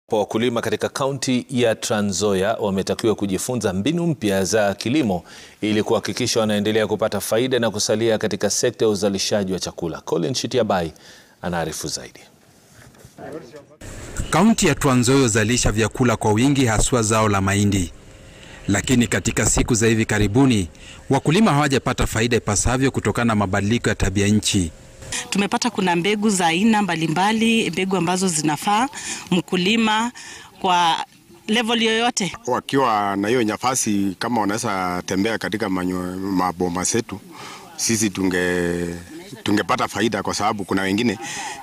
Wakulima katika kaunti ya Trans Nzoia wametakiwa kujifunza mbinu mpya za kilimo ili kuhakikisha wanaendelea kupata faida na kusalia katika sekta ya uzalishaji wa chakula. Colin Shitiabai anaarifu zaidi. Kaunti ya Trans Nzoia huzalisha vyakula kwa wingi haswa zao la mahindi. Lakini katika siku za hivi karibuni wakulima hawajapata faida ipasavyo kutokana na mabadiliko ya tabia nchi. Tumepata kuna mbegu za aina mbalimbali, mbegu ambazo zinafaa mkulima kwa level yoyote. Wakiwa na hiyo nafasi, kama wanaweza tembea katika manyo, maboma zetu, sisi tunge tungepata faida, kwa sababu kuna wengine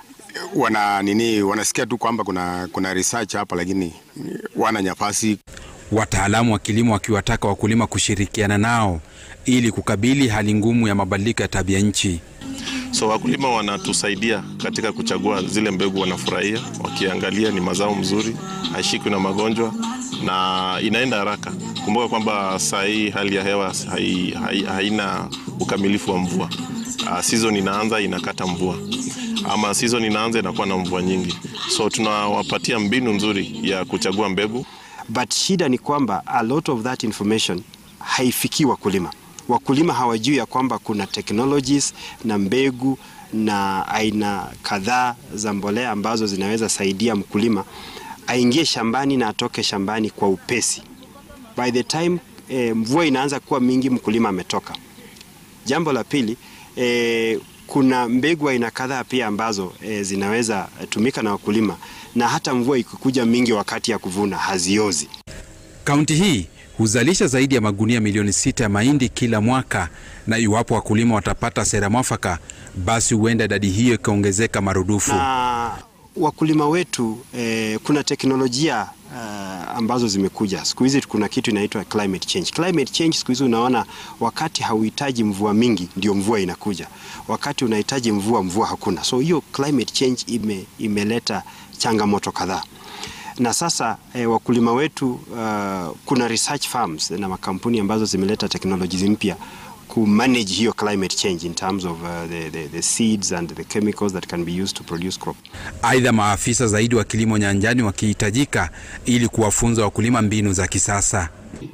wana nini, wanasikia tu kwamba kuna, kuna research hapa, lakini wana nafasi. Wataalamu wa kilimo wakiwataka wakulima kushirikiana nao ili kukabili hali ngumu ya mabadiliko ya tabia nchi. So wakulima wanatusaidia katika kuchagua zile mbegu wanafurahia, wakiangalia ni mazao mzuri, haishikwi na magonjwa na inaenda haraka. Kumbuka kwamba saa hii hali ya hewa hai, hai, haina ukamilifu wa mvua. Uh, season inaanza inakata mvua, ama season inaanza inakuwa na mvua nyingi, so tunawapatia mbinu nzuri ya kuchagua mbegu. But shida ni kwamba a lot of that information haifikii wakulima wakulima hawajui ya kwamba kuna technologies na mbegu na aina kadhaa za mbolea ambazo zinaweza saidia mkulima aingie shambani na atoke shambani kwa upesi. By the time eh, mvua inaanza kuwa mingi, mkulima ametoka. Jambo la pili eh, kuna mbegu aina kadhaa pia ambazo eh, zinaweza tumika na wakulima na hata mvua ikikuja mingi wakati ya kuvuna haziozi. Kaunti hii huzalisha zaidi ya magunia milioni sita ya mahindi kila mwaka, na iwapo wakulima watapata sera mwafaka, basi huenda idadi hiyo ikaongezeka marudufu. Na wakulima wetu eh, kuna teknolojia uh, ambazo zimekuja siku hizi. Kuna kitu inaitwa climate change. Climate change siku hizi unaona, wakati hauhitaji mvua mingi ndio mvua inakuja, wakati unahitaji mvua mvua hakuna. So hiyo climate change ime, imeleta changamoto kadhaa na sasa eh, wakulima wetu uh, kuna research farms na makampuni ambazo zimeleta technologies mpya ku manage hiyo climate change in terms of uh, the, the, the seeds and the chemicals that can be used to produce crop. Aidha, maafisa zaidi wa kilimo nyanjani wakihitajika ili kuwafunza wakulima mbinu za kisasa.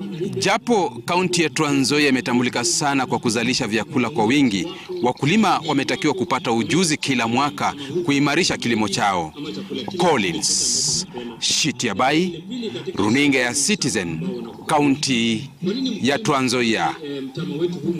Japo kaunti ya Trans Nzoia imetambulika sana kwa kuzalisha vyakula kwa wingi, wakulima wametakiwa kupata ujuzi kila mwaka kuimarisha kilimo chao. Collins Shitiabai, runinga ya Citizen, kaunti ya Trans Nzoia.